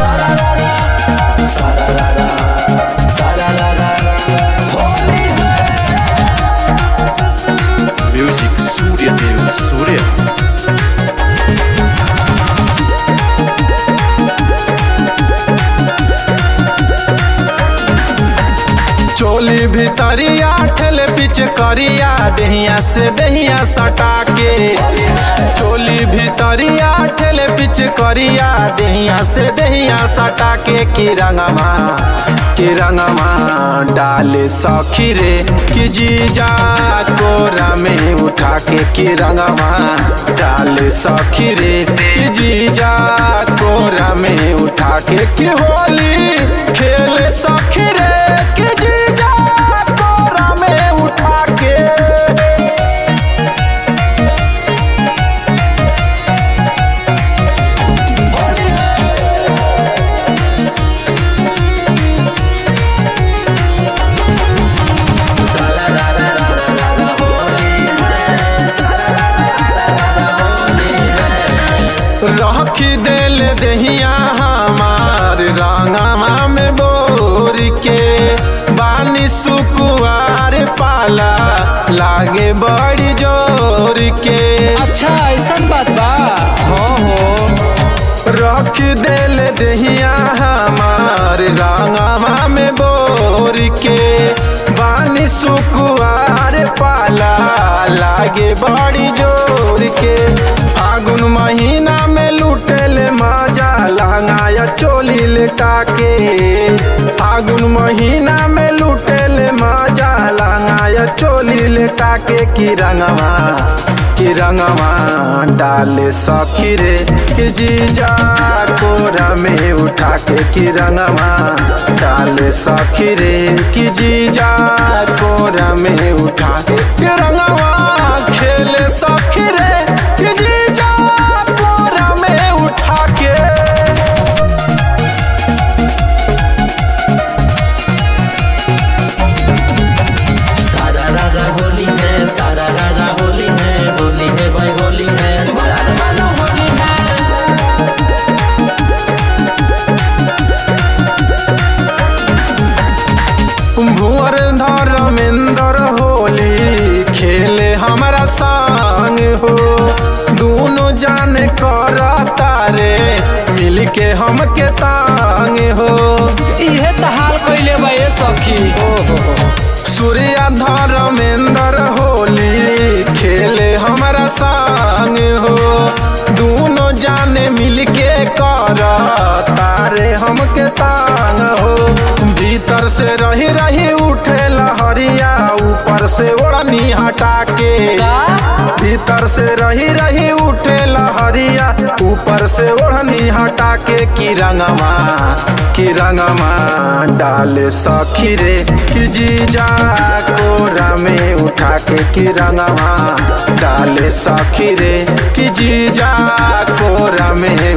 Music Surya Dev Surya चोली भितरिया ठेले पीछे करिया दहिया से दहिया सटा के चोली भितरिया ठेले पीछे करिया दहिया से दहिया सटा के की रंगमा की रंगमा डाले सखी रे कि जीजा कोरा में उठा के की रंगमा डाले सखी रे कि जीजा कोरा में उठा के की होली खेले सखी रे कि जीजा कोरा में उठा के रखी देल दहिया हमार रंगमा में बोर के बानी सुकुआर पाला लागे बड़ी जोर के अच्छा ऐसा बात बा हो हो रख देल दहिया हमार रंगमा में बोर के बानी सुकुआर पाला लागे बड़ी जोर के फागुन महीना में लुटेल मजा लहंगाया चोली लेटा के फागुन महीना में लुटेल मजा लहंगाया चोली लेटा के की रंगवा की रंगवा डाले सखी रे कि जीजा कोरा में उठा के की रंगवा डाले सखी रे कि जीजा कोरा में उठा के की रंगवा खेले सखी रे कि जीजा कोरा में उठा के सारा रारा होली है सारा रारा होली है होली है भाई होली है भुअर धर्मेंद्र होली खेले हमारा संग हो दोनों जान कर तारे मिल के हमके तांग हो इहे तो हाल कैले बा ये सखी सूर्या धर्मेंद्र होली खेले हमारा संग हो दोनों जाने मिल के कर तारे हमके तांग हो भीतर से रही रही उठे लहरिया ऊपर से ओढ़नी हटा के भीतर से रही रही उठे लहरिया ऊपर से ओढ़नी हटा के की रंगमा की रंगमा डाले सखी रे कि जीजा कोरा में उठा के की रंगमा डाले सखी रे कि जीजा कोरा में